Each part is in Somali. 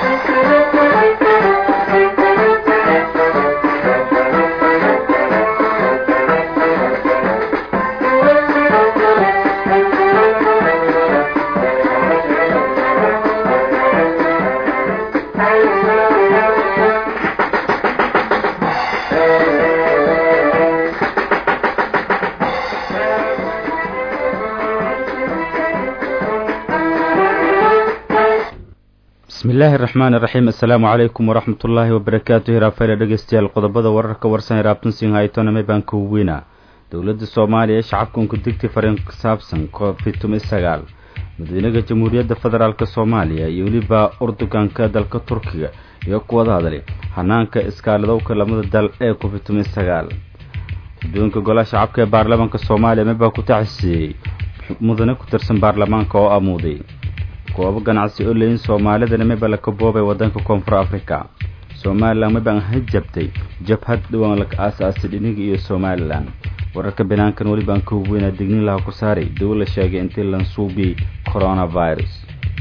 bismillaahi araxmaan iraxiim assalaamu calaykum waraxmat ullaahi wabarakaatu hiraafayla dhegeystayaal qodobada wararka warsan ee raabtansin haytoname baan ka weyna dowladda soomaaliya ee shacabka unku digtay fariin ku saabsan covid tumi sagaal madaxweynaha jamhuuriyadda federaalk soomaaliya iyo weliba urduganka dalka turkiga iyo ku wada hadlay hanaanka iskaaladowka lamada dal ee covid tumi sagaal guddoonka golaha shacabka ee baarlamaanka soomaaliya mebaa ku tacsiiyey mudane ku tirsan baarlamaanka oo amuuday goobo ganacsi oo leyin soomaalidana meba la kaboobay wadanka koonfur africa somalilan mebaan hajabtay jabhad dhawaan la aasaasay dhiniga iyo somalilan wararka banaankan welibaan ka weynaa dignin laha ku saaray dawo la sheegay intii lansuubiyey coronavirus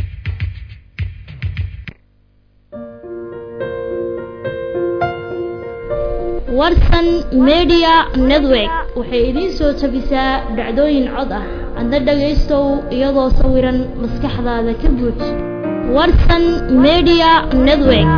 warsan media network waxay idiin soo tabisaa dhacdooyin cod ah adna dhagaystow iyadoo sawiran maskaxdaada ka buuj warsan media network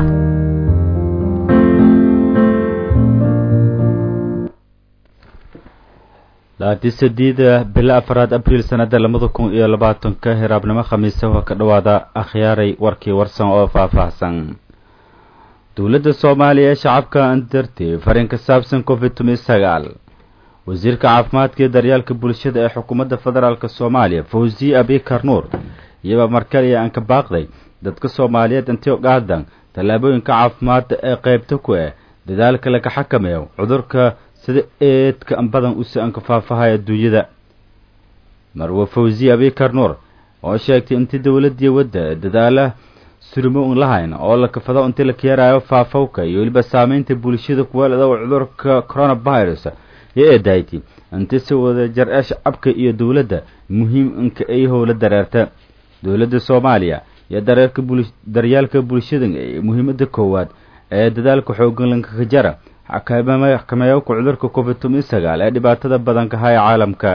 laati sadiida bilo afaraad abriil sanada labada kun iyo labaatanka hiraabnimo khamiisa waa ka dhowaada akhyaaray warkii warsan oo faahfaahsan dowladda soomaaliya ee shacabka andartay fariin ka saabsan covid tumi sagaal wasiirka caafimaadka iyo daryaalka bulshada ee xukuumadda federaalk soomaaliya fawziye abikar nuur iyaba markaliya aan ka baaqday dadka soomaaliyeed intio qaadan tallaabooyinka caafimaadda ee qeybta ku ah dadaalka laga xakameeyo cudurka sida eedka badan usi aan ka faafahaya adduunyada marwe fawziye abikar nuur oo sheegtay intii dowladii wadda dadaala surimo un lahayn oo la kafado intii la keeraayo faafowka iyo weliba saameynta bulshada kuwaalada cudurka coronavirus iyo eedayti intii si wada jar ee shacabka iyo dowladda muhiim inka ay howla dareerta dowladda soomaaliya iyo dareerka bul daryaalka bulshada ee muhiimada koowaad ee dadaalka xoogan lankaka jara xakameeyowka cudurka covid tumi sagaal ee dhibaatada badanka haya caalamka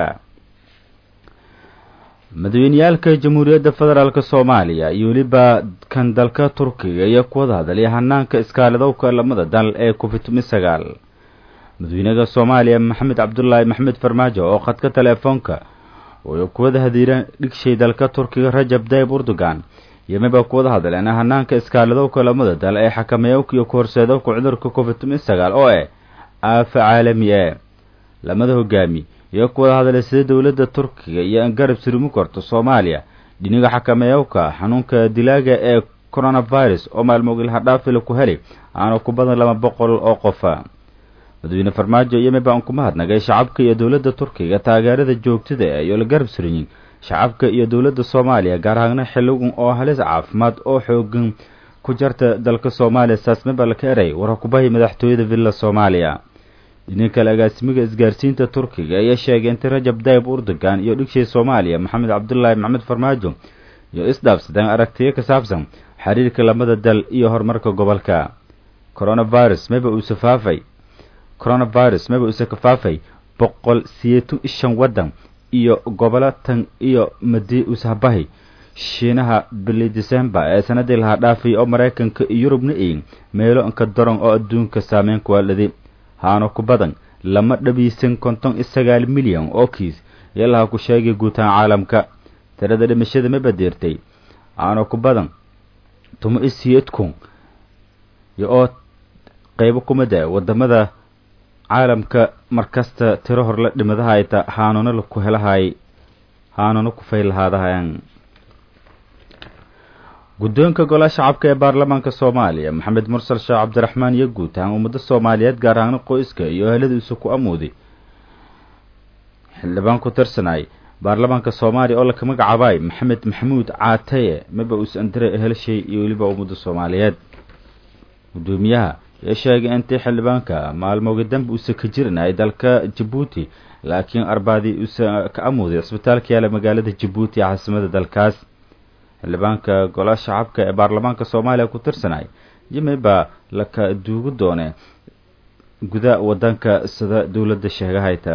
madaxweyneyaalka jamhuuriyadda federaalk soomaaliya iyo weliba kan dalka turkiga iyo kuwada hadlaya hanaanka iskaaladowka lamada dal ee covid tumi sagaal madaxweynaha soomaaliya maxamed cabdulaahi maxamed farmaajo oo khadka teleefoonka uu kuwada hadiira dhigshay dalka turkiga rajab dayib urdugan iyo meba kuwada hadleen hanaanka iskaaladowka lamada dal ee xakameeyowka iyo kahorseedowka cudurka covid tumi sagaal oo eh aafa caalami e lamada hogaami iyo kuwada hadlay sida dowladda turkiga iyo an garab surumi karto soomaaliya dhiniga xakameeyowka xanuunka dilaaga ee coronavirus oo maalmoogil hadhaafila ku helay aana ku badan laba boqol oo qofa madaxweyne farmaajo iyo meba an kuma hadnagay shacabka iyo dowladda turkiga taageerada joogtada iyo la garab suriyin shacabka iyo dowladda soomaaliya gaar ahaana xiligan oo halis caafimaad oo xoogan ku jarta dalka soomaaliya saas meba laka eray war kubahay madaxtooyada villa soomaaliya dhinin kale agaasimiga isgaarsiinta turkiga ayaa sheegay intii rajab dayib urdugan iyo dhigshay soomaaliya maxamed cabdulaahi maxamed farmaajo iyo isdhaafsadeen aragtiyo ka saabsan xiriirka lamada dal iyo horumarka gobolka coronavirus maba uuse faafay coronavirus maba uuse ka faafay boqol siyeetan ishan waddan iyo gobolo tan iyo madi ushabahay shiinaha bili december ee sanadii lahaa dhaafay oo maraykanka iyo yurubna eyin meelo inka daran oo adduunka saameyn kuwaaladi haana ku badan lama dhabiisan konton iyo sagaal milyan oo kiis iyo laha ku sheegay guutaan caalamka tirada dhimashada ma badeertay haana ku badan tumo iyo siyeed kun iyo oo qeybo kumida wadamada caalamka markasta tiro horla dhimadaha ayta haanuna ku helahay haanuna ku faylahaadahayan guddoonka golaha shacabka ee baarlamaanka soomaaliya maxamed mursal sheekh cabdiraxmaan iyo guud ahaan ummada soomaaliyeed gaar ahaan qoyska iyo eheladiisu ku amuuday xildhibaan ku tirsanay baarlamaanka soomaaliya oo laka magacaabay maxamed maxamuud caataye maba uusan diray ehelshay iyo weliba ummada soomaaliyeed guddoomiyaha ee sheegay intii xildhibaanka maalmooga dambe uusa ka jirinay dalka jabuuti laakiin arbaadii uusa ka amuuday cisbitaalka yaala magaalada jabuuti ee caasimada dalkaas xildhibaanka golaha shacabka ee baarlamaanka soomaaliya ku tirsanay yimi baa laka duugu doone guda wadanka sida dowladda sheegahayta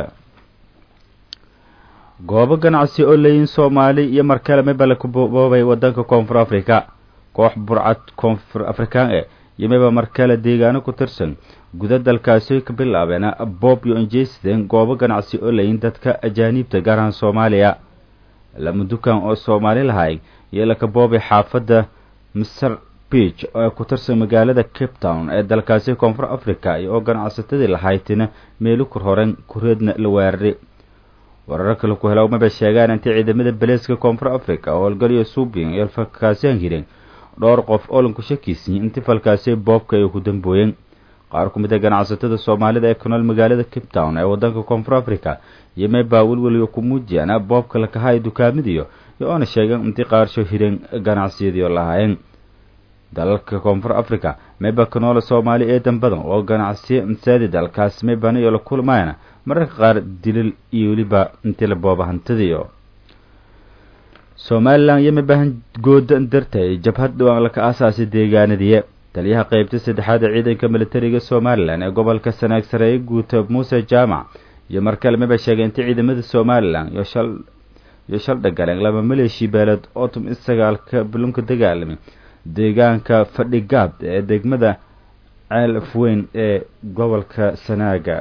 goobo ganacsi oo leeyihin soomaali iyo markale miba laku boobay wadanka koonfur africa koox burcad koonfur afrikaan e yimiba markale deegaano ku tirsan guda dalkaasi ka bilaabeen bob iyo injeysden goobo ganacsi oo leeyihin dadka ajaaniibta gaar ahaan soomaaliya lama dukaan oo soomaali lahay iyo laka boobay xaafadda mr beach oo ku tirsan magaalada cape town ee dalkaasi koonfur africa iyo oo ganacsatadii lahaytina meelu kur horen kureedna la weeraray warar kale ku hela maba sheegaan intii ciidamada beleeska koonfur africa howlgaliyo suubin iyo falkaasiyaan hireen dhowr qof oo lanku shakiisiyey intii falkaasi boobka ay ku dambooyeen qaar ku mid a ganacsatada soomaalida ee ku nool magaalada cape town ee wadanka koonfur africa iyo meebaa welweliga ku muujiyaan boobka lakahaay dukaamadiyo iyo oona sheegeen intii qaarsho hireen ganacsiyadiio lahaayeen dalalka koonfur africa meeba ka noola soomaali eedan badan oo ganacsiyo insaadi dalkaas meebana iyo la kulmayana mararka qaar dilil iyo weliba intii la booba hantadiyo somalilan iyo mebahan gooda dartay jabhad dhawaan laka aasaasay deegaanadiye taliyaha qeybta saddexaad ee ciidanka militariga somalilan ee gobolka sanaag sareeye guuta muuse jaamac iyo markale maba sheegay intii ciidamada somalilan iyo shal iyo shal dhagaleen laba maleeshi beeleed oo tum in sagaalka bulunka dagaalamay deegaanka fadhigaab ee degmada ceel afweyn ee gobolka sanaaga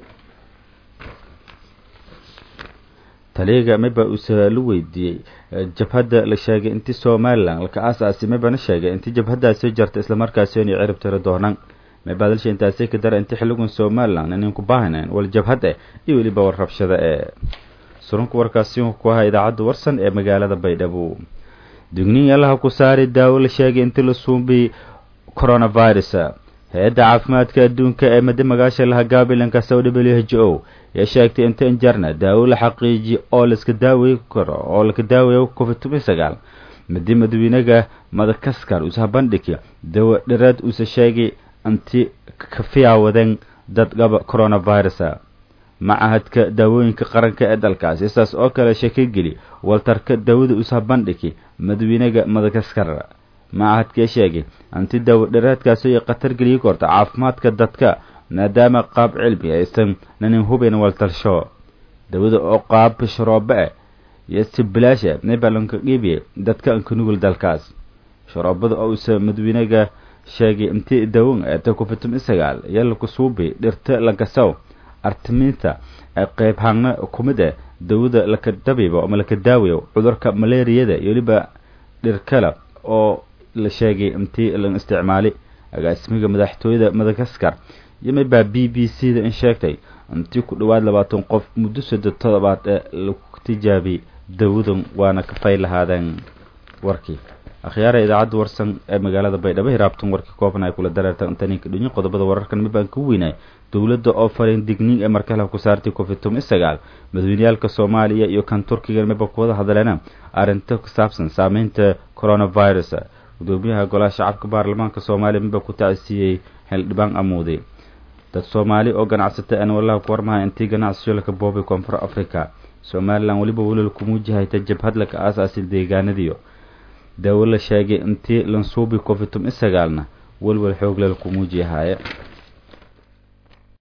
taliyaga miba uuse la weydiiyey jabhadda la sheegay intii somalilan laka aasaasi mibana sheegay intii jabhaddaasi jarta islamarkaasi inay cirib tiri doonaan mibaa dalsha intaasi ka dara intii xiligun somalilan inayn ku baahnayn wal jabhad eh iyo weliba war rabshada ee surunka warkaasi ku ahaa idaacadda warsan ee magaalada baydhabo digniin allaha ku saari daawo la sheegay intii la suubi coronavirus hay-adda caafimaadka adduunka ee madi magaasha laha gabilanka w h o ee sheegtay inta injarna daawo la xaqiijiyo oo laiska daawey karo oo laka daaweeyo covid toban sagaal madi madawiinaga madakaskar usaha bandhigi dawo dhiraad uuse sheegay inti kafiyaawadeen dad qaba coronavirus macahadka daawooyinka qaranka ee dalkaasi saas oo kale shakageli waltarka daawada usaha bandhigi madawiinaga madagaskar macahadkee sheegay anti daawo dhiraadkaasi ay khatar geliyi korta caafimaadka dadka maadaama qaab cilmi aysan nanin hubayn waltalsho dawada oo qaab sharoobe ah iyo si bilaasha nebalanka qiibiya dadka anka nugul dalkaas sharoobada oo usa madawiinaga sheegay intii dawan eeta covid sagaal iyo lakusuubi dhirta lagasaw artiminta ee qeyb hangna kumid ah dawada laka dabibo ama laka daawayo cudurka malaariyada iyo weliba dhirkala oo la sheegay intii la isticmaali agaasimiga madaxtooyada madagaskar iyo mibaa b b c da in sheegtay intii ku dhowaad labaatan qof muddo saddex todobaad ee lagu tijaabiyey dawadan waana kafay lahaadeen warkii akhyaara idaacadda warsan ee magaalada baydhabo hiraabtan warkii kooban ay kula dareertaan intaninka dhunyo qodobada wararkan mibaan ka weynay dowladda oo farin digniin ee markale ku saartay covid toban sagaal madaweyneyaalka soomaaliya iyo kan turkiga miba kuwada hadleena arrinta ku saabsan saameynta coronavirus gudoomiyaha golaha shacabka baarlamaanka soomaaliya miba ku tacsiiyey xildhibaan amuudi dad soomaali oo ganacsata aan wallaha ku warmahay intii ganacsiyo laka boobay koonfur africa somalilan weliba welal kumuujahayta jabhad laka aasaasi deegaanadiyo daawo la sheegay intii lansuubi covid toban sagaalna welwel xoog lel kumuujiyahaaye